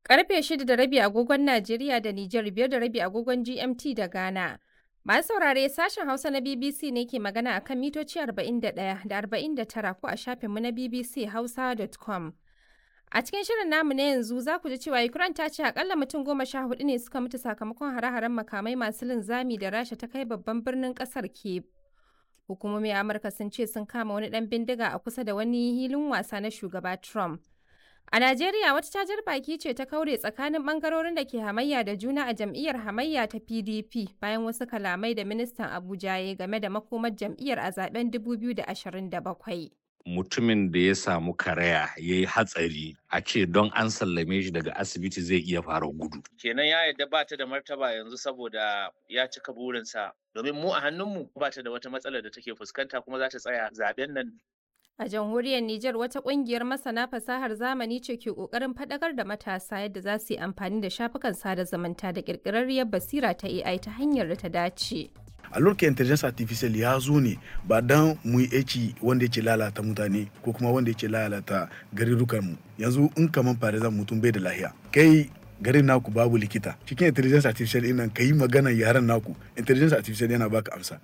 Karfe shida da rabi agogon Najeriya da Nijar biyar da rabi agogon GMT da Ghana. Masu saurare sashen Hausa na BBC ne ke magana a kan mitoci 41 da 49 ko a shafinmu na bbchausa.com. A cikin shirin namu na yanzu za ku ji cewa Ukraine ta ce akalla mutum goma sha hudu ne suka mutu sakamakon hare-haren makamai masu linzami da Rasha ta kai babban birnin kasar Kyiv. Hukumomin Amurka sun ce sun kama wani dan bindiga a kusa da wani hilin wasa na shugaba Trump. A Najeriya wata cajar baki ce ta kaure tsakanin bangarorin da ke hamayya da juna a jam'iyyar hamayya ta PDP bayan wasu kalamai da ministan Abuja ya game da makomar jam'iyyar a zaben 2027. mutumin da ya samu karaya ya yi hatsari a ce don an sallame shi daga asibiti zai iya fara gudu. kenan ya yarda ba ta da martaba yanzu saboda ya cika burinsa domin mu a hannunmu ba ta da wata matsalar da take fuskanta kuma za ta tsaya zaben nan A jamhuriyar Nijar wata kungiyar masana fasahar zamani ce ke kokarin faɗakar da matasa yadda za su yi amfani da shafukan sada zumunta da ƙirƙirarriyar basira ta AI ta hanyar da ta dace. a lokacin intelligence artificial ya zo ne ba dan mu yi aiki wanda yake lalata mutane ko kuma wanda yake lalata garurukan mu yanzu in kaman farizan mutum bai da lahiya kai garin naku babu likita cikin intelligence artificial ɗin nan yi magana yaran naku intelligence artificial yana baka amsa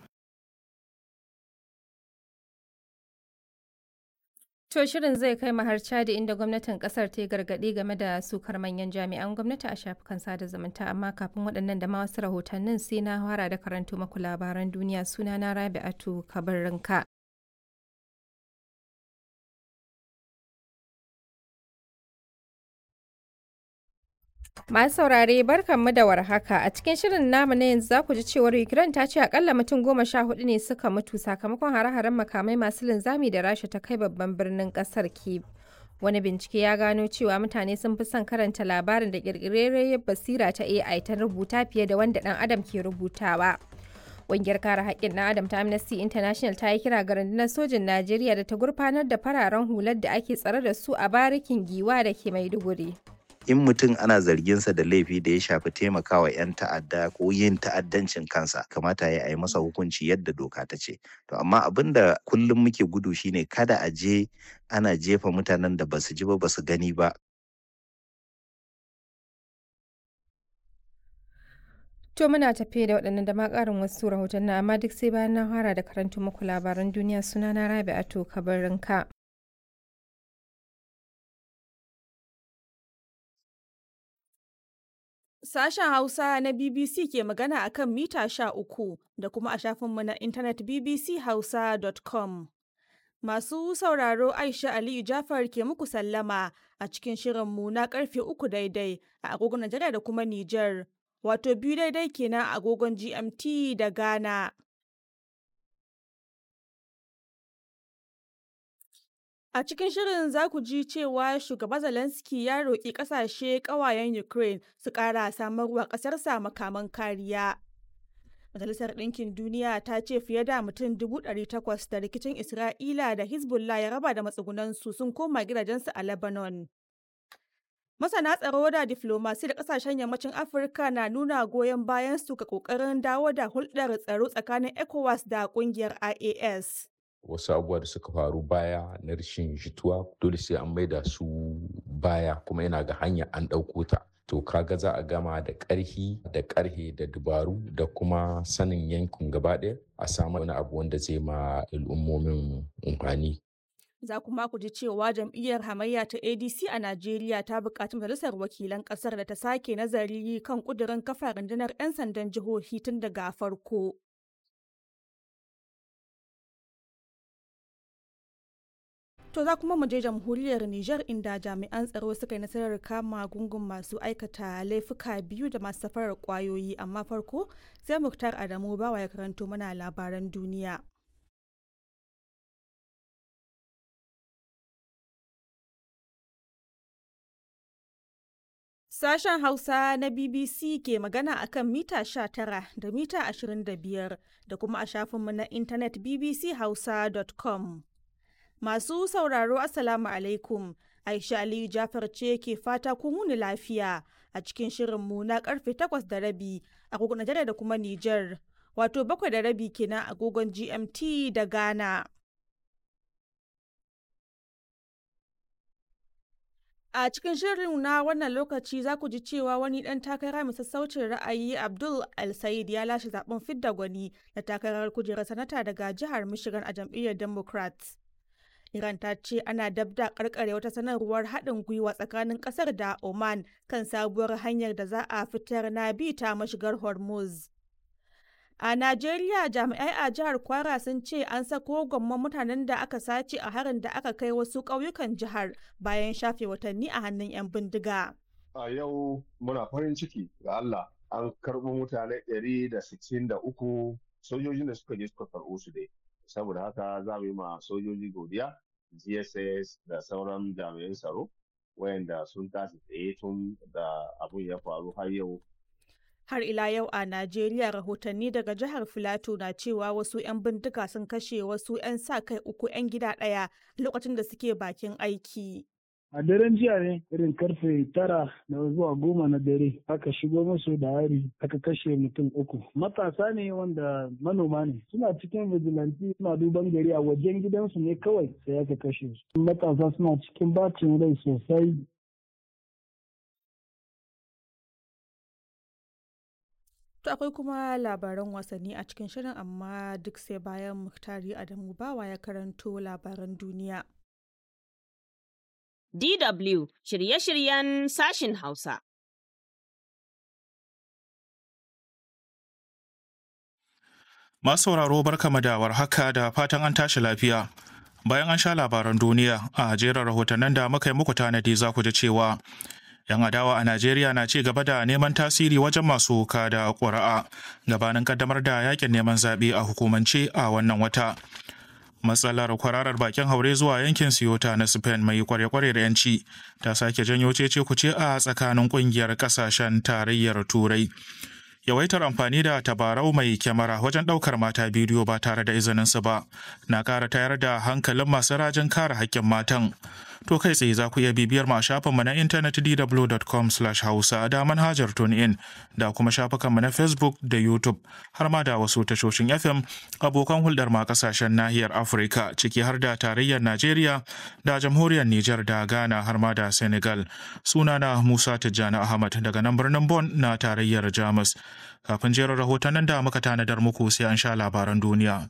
To shirin zai kai har Chadi inda gwamnatin kasar ta yi gargaɗi game da sukar manyan jami'an gwamnati a shafukan sada zumunta amma kafin waɗannan da ma wasu rahotannin sai na fara da karanto maku labaran duniya suna na Rabi'atu Kabarinka. Masu saurare barkanmu da warhaka a cikin shirin namu na yanzu za ku ji cewar Ukraine ta ce akalla mutum goma sha hudu ne suka mutu sakamakon hare-haren makamai masu linzami da Rasha ta kai babban birnin kasar Kyiv. Wani bincike ya gano cewa mutane sun fi son karanta labarin da ƙirƙirarriyar basira ta AI ta rubuta fiye da wanda ɗan adam ke rubutawa. Ƙungiyar kare haƙƙin ɗan adam ta Amnesty International ta yi kira ga rundunar sojin Najeriya da ta gurfanar da fararen hular da ake tsare da su a barikin giwa da ke Maiduguri. in mutum ana zarginsa da laifi da ya shafi taimakawa 'yan ta'adda ko yin ta'addancin kansa kamata ya yi masa hukunci yadda doka ta ce to amma abin da kullum muke gudu shine kada a je ana jefa mutanen da basu ji ba basu gani ba To muna tafe da waɗannan da ma ƙarin wasu rahotanni amma duk sai bayan na fara da karanto muku labaran duniya sunana Rabi'atu Kabarinka. Sashen Hausa na BBC ke magana a kan mita sha uku da kuma a shafinmu na intanet bbchausa.com. Masu sauraro Aisha Aliyu Jafar ke muku sallama a cikin shirinmu na karfe uku daidai a agogon Najeriya da kuma Nijar, wato biyu daidai kenan a agogon GMT da Ghana. A cikin shirin za ku ji cewa shugaba Zelensky ya roƙi ƙasashe ƙawayen Ukraine su ƙara samarwa ƙasarsa makaman kariya. Majalisar Ɗinkin Duniya ta ce fiye da mutum dubu ɗari takwas da rikicin Isra'ila da Hezbollah ya raba da matsugunansu sun koma gidajensu a Lebanon. Masana tsaro da diflomasi da ƙasashen yammacin Afirka na nuna goyon bayan su ga ƙoƙarin dawo da hulɗar tsaro tsakanin ECOWAS da ƙungiyar IAS. wasu abubuwa da suka faru baya na rashin jituwa dole sai an maida su baya kuma yana ga hanya an ɗauko ta to kaga za a gama da ƙarhi da ƙarhe da dubaru da kuma sanin yankin gaba ɗaya a samu wani abu wanda zai ma al'ummomin amfani Za kuma ku ji cewa jam'iyyar hamayya ta ADC a Najeriya ta buƙaci majalisar wakilan ƙasar da ta sake nazari kan ƙudurin kafa rundunar 'yan sandan jihohi tun daga farko. To za kuma mu je jamhuriyar Nijar inda jami'an tsaro suka yi nasarar kama gungun masu aikata laifuka biyu da masu safarar kwayoyi amma farko sai Muktar Adamu bawa ya karanto mana labaran duniya. Sashen Hausa na BBC ke magana a kan mita 19 da mita 25 da kuma a shafinmu na intanet bbchausa.com. Masu sauraro Assalamu alaikum. Aisha Aliyu Jafar ce ke fata ku muni lafiya a cikin shirinmu na karfe takwas da rabi agogon Najeriya da kuma Nijar. Wato bakwai da rabi kenan agogon GMT da Ghana. A cikin shirin na wannan lokaci za ku ji cewa wani ɗan takara mai sassaucin ra'ayi Abdul El-Said ya lashe zaben fidda gwani na takarar kujerar sanata daga jihar Michigan a jam'iyyar Democrats. Iran ta ce ana dab da karkare wata sanarwar haɗin gwiwa tsakanin ƙasar da Oman kan sabuwar hanyar da za a fitar na bi ta mashigar Hormuz. A Najeriya jami'ai a jihar Kwara sun ce an sako gwamman mutanen da aka sace a harin da aka kai wasu ƙauyukan jihar bayan shafe watanni a hannun 'yan bindiga. A yau muna farin ciki ga Allah an karɓo mutane 163 sojojin da suka je suka karɓo su dai. Saboda haka za mu yi ma sojoji godiya, GSS da sauran jami'an tsaro wayanda sun tashi tsaye tun da abun ya faru har yau Har ila yau a Najeriya rahotanni daga jihar Filato na cewa wasu 'yan bindiga sun kashe wasu 'yan sa kai uku 'yan gida ɗaya lokacin da suke bakin aiki. A daren jiya ne irin karfe tara da zuwa goma na dare aka shigo musu da hari aka kashe mutum uku. Matasa ne wanda manoma ne suna cikin vigilante suna duban gari a wajen gidansu ne kawai sai aka kashe su. Matasa suna cikin bacin rai sosai To akwai kuma labaran wasanni a cikin shirin amma duk sai bayan Muktari Adamu Bawa ya karanto labaran duniya. DW shirye-shiryen sashin Hausa. Masu sauraro barkama da warhaka da fatan an tashi lafiya. Bayan an sha labaran duniya a jerin rahotannin da muka yi muku tanadi za ku ji cewa 'yan adawa a Najeriya na ci gaba da neman tasiri wajen masu kada ƙuri'a gabanin kaddamar da yakin neman zaɓe a hukumance a wannan wata. Matsalar kwararar bakin haure zuwa yankin Siyota na Spain mai kware-kware da 'yanci ta sake janyo cece kuce a tsakanin ƙungiyar ƙasashen tarayyar Turai. Yawaitar amfani da tabarau mai kyamara wajen ɗaukar mata bidiyo ba tare da izininsu ba na ƙara tayar da hankalin masu rajin kare haƙƙin matan. To kai tsaye za ku iya bibiyar mu a shafinmu na intanet dw.com hausa da manhajar TuneIn da kuma shafukanmu na Facebook da YouTube har ma da wasu tashoshin FM abokan hulɗar ma kasashen nahiyar Afirka ciki har da tarayyar Najeriya da jamhuriyar Nijar da Ghana har ma da Senegal. Sunana Musa Tijjani Ahmad daga nan birnin Bon na tarayyar Jamus. Kafin jerin rahotannin da muka tanadar muku sai an sha labaran duniya.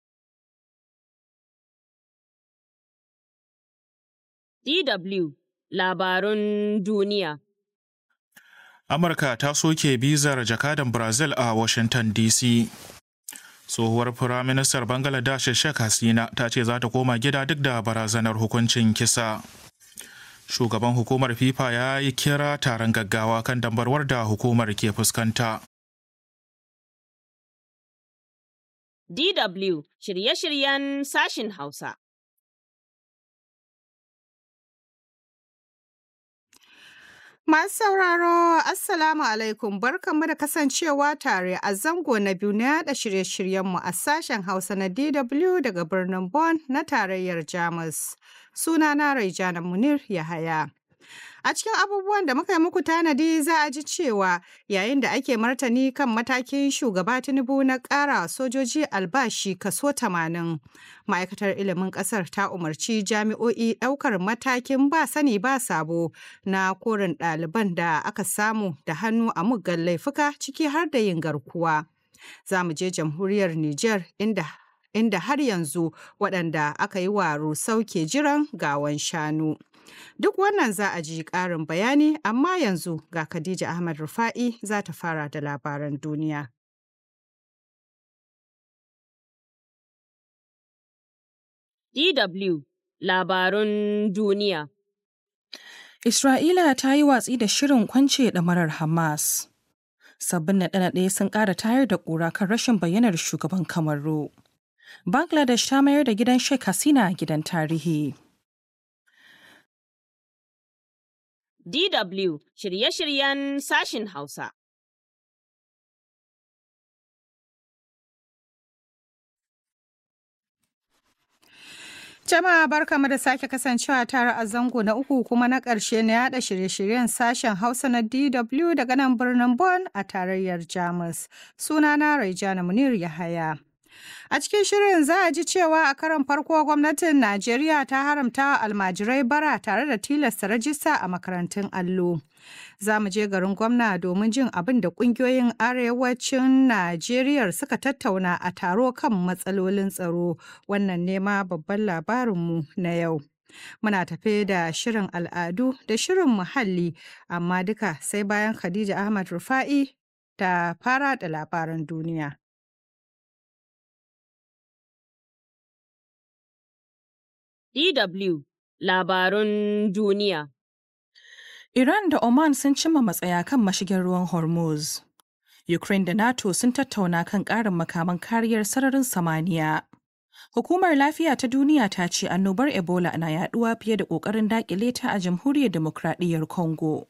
DW Labarun Duniya. Amurka ta soke bizar jakadan Brazil a Washington DC. Tsohuwar Firaministar Bangladesh Sheikh Hasina ta ce za ta koma gida duk da barazanar hukuncin kisa. Shugaban hukumar FIFA ya yi kira taron gaggawa kan dambarwar da hukumar ke fuskanta. DW shirye-shiryen sashin Hausa. Masu sauraro, Assalamu alaikum barkanmu da kasancewa tare a zango na biyu na yada shirye-shiryenmu a sashen Hausa na DW daga birnin Bonn na tarayyar Jamus. Sunana Raijana Munir Yahaya. A cikin abubuwan da muka yi muku tanadi za a ji cewa yayin da ake martani kan matakin shugaba Tinubu na ƙara sojoji albashi kaso 80. Ma'aikatar ilimin ƙasar ta umarci jami'o'i ɗaukar matakin ba sani ba sabo na korin ɗaliban da aka samu da hannu a muggan laifuka ciki har da yin garkuwa. Za mu je jamhuriyar Nijar inda inda har yanzu waɗanda aka yi wa rusau ke jiran gawan shanu. Duk wannan za a ji ƙarin bayani, amma yanzu ga Khadija Ahmad Rufa'i za ta fara da labaran duniya. DW Labarun Duniya Isra'ila ta yi watsi da shirin kwance ɗamarar Hamas. Sabbin naɗe-naɗe sun ƙara tayar da ƙura kan rashin bayyanar shugaban Kamaru. Bangladesh ta mayar da gidan Sheikh Hasina gidan tarihi. DW shirye-shiryen sashin Hausa. Jama'a barkamu da sake kasancewa tare a zango na uku kuma na ƙarshe na yada shirye-shiryen sashen Hausa na DW daga nan birnin Bonn a tarayyar Jamus. Sunana Raijana Munir Yahaya. A cikin shirin za a ji cewa a karon farko gwamnatin Najeriya ta haramta almajirai bara tare da tilasta rajista a makarantun allo. Za mu je garin gwamna domin jin abin da ƙungiyoyin arewacin Najeriya suka tattauna a taro kan matsalolin tsaro. Wannan nema babban labarinmu na yau. Muna tafe da shirin al'adu da shirin muhalli, amma duka sai bayan Khadija Ahmad Rufa'i ta fara da labaran duniya. DW Labarun Duniya Iran da Oman sun cimma matsaya kan mashigin ruwan Hormuz. Ukraine da NATO sun tattauna kan ƙarin makaman kariyar sararin samaniya. Hukumar Lafiya ta Duniya ta ce annobar Ebola na yaduwa fiye da ƙoƙarin daƙile ta a Jamhuriyar Demokradiyyar Congo.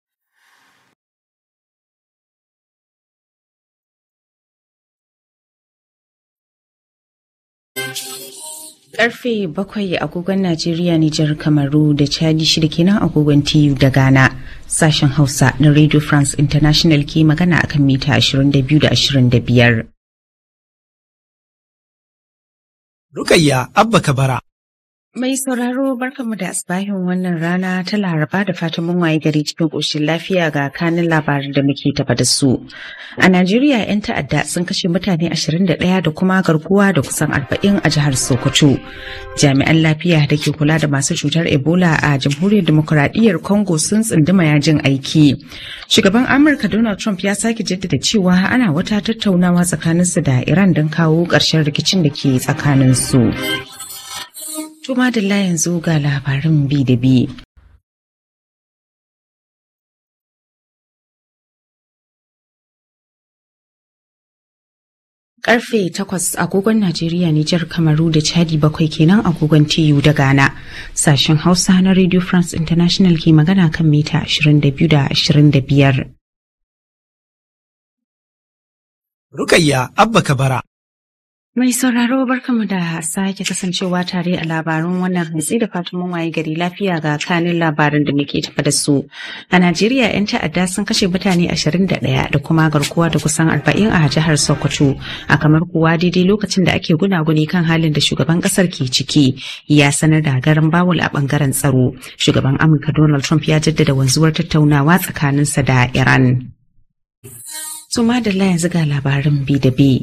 Karfe bakwai agogon Najeriya, Nijar, Kamaru da Chadi shida kenan agogon TU da Ghana. Sashen Hausa na Radio France International ke magana akan mita 22 da 25. Rukayya Abba Kabara. Mai sauraro barkanmu da asbahin wannan rana ta laraba da fatan mun waye gari cikin ƙoshin lafiya ga kanin labarin da muke tafa da su. A Najeriya 'yan ta'adda sun kashe mutane 21 da kuma garkuwa da kusan 40 a jihar Sokoto. Jami'an lafiya da ke kula da masu cutar Ebola a Jamhuriyar Demokuraɗiyyar Congo sun tsunduma yajin aiki. Shugaban Amurka Donald Trump ya sake jaddada cewa ana wata tattaunawa tsakaninsu da Iran don kawo ƙarshen rikicin da ke tsakaninsu. Tuma da yanzu ga labarin bi da bi. Karfe takwas agogon Najeriya, Nijar, Kamaru da Chadi bakwai kenan agogon TU da Ghana. Sashen Hausa na Radio France International ke magana kan mita 22 da 25. Rukayya Abba Kabara. Mai sauraro barkamu da sake kasancewa tare a labarun wannan hantsi da fatan mun waye gari lafiya ga kanin labarin da muke tafa da su. A Najeriya 'yan ta'adda sun kashe mutane 21 da kuma garkuwa da kusan 40 a jihar Sokoto. A kamar kuwa daidai lokacin da ake gunaguni kan halin da shugaban kasar ke ciki ya sanar da garin bawul a bangaren tsaro. Shugaban Amurka Donald Trump ya jaddada wanzuwar tattaunawa tsakaninsa da Iran. Suma da yanzu ga labarin bi da bi.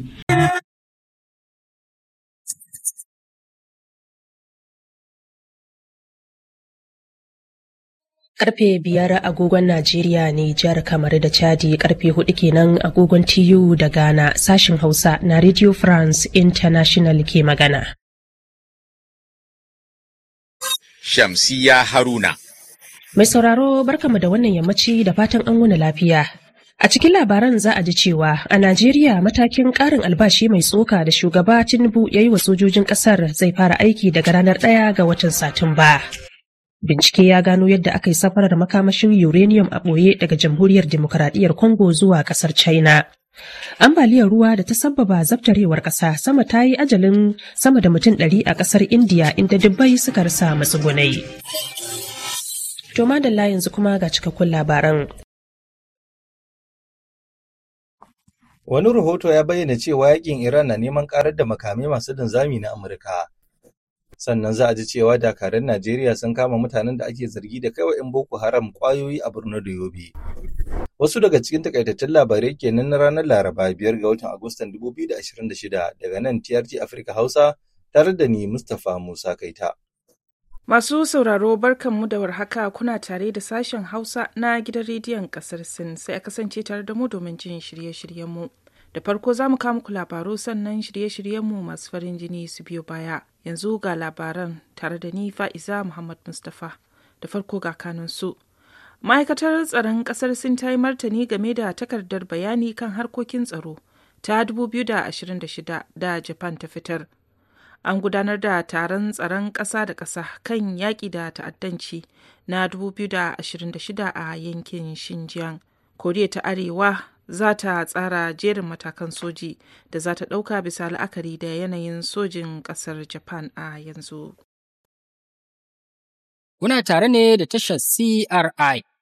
Karfe biyar agogon Najeriya ne jihar Kamaru da Chadi karfe hudu kenan agogon TU da Ghana sashin Hausa na Radio France International ke magana. Shamsiya Haruna. Mai sauraro barkamu da wannan yammaci da fatan an wuni lafiya. A cikin labaran za a ji cewa a Najeriya matakin ƙarin albashi mai tsoka da shugaba Tinubu ya yi wa sojojin ƙasar zai fara aiki daga ranar ɗaya ga watan Satumba. Bincike ya gano yadda aka yi safarar makamashin uranium a ɓoye daga Jamhuriyar Demokaradiyyar Congo zuwa ƙasar China. Ambaliyar ruwa da ta sabbaba zabtarewar ƙasa sama ta yi ajalin sama da mutum ɗari a ƙasar Indiya inda dubbai suka rasa matsugunai. To madalla yanzu kuma ga cikakkun labaran. Wani rahoto ya bayyana cewa yakin Iran na neman karar da makamai masu linzami na Amurka. Sannan za a ji cewa dakarun Najeriya sun kama mutanen da ake zargi da kaiwa 'yan Boko Haram kwayoyi a Borno da Yobe. Wasu daga cikin takaitattun labarai kenan na ranar Laraba biyar ga watan Agustan 2026 daga nan TRT Afirka Hausa tare da ni Mustapha Musa Kaita. Masu sauraro barkanmu da warhaka kuna tare da sashen Hausa na gidan rediyon kasar Sin sai a kasance tare da mu domin jin shirye-shiryenmu. Da farko za mu kawo muku labaru sannan shirye-shiryenmu masu farin jini su biyo baya. Yanzu ga labaran tare da ni Fa'iza Muhammad Mustapha. Da farko ga kanun su. Ma'aikatar tsaron kasar Sin ta yi martani game da takardar bayani kan harkokin tsaro ta 2026 da Japan ta fitar. an gudanar da taron tsaron ƙasa da ƙasa kan yaƙi da ta'addanci na 2026 a yankin Xinjiang. Koriya ta Arewa za ta tsara jerin matakan soji da za ta ɗauka bisa la'akari da yanayin sojin ƙasar Japan a yanzu. Kuna tare ne da tashar CRI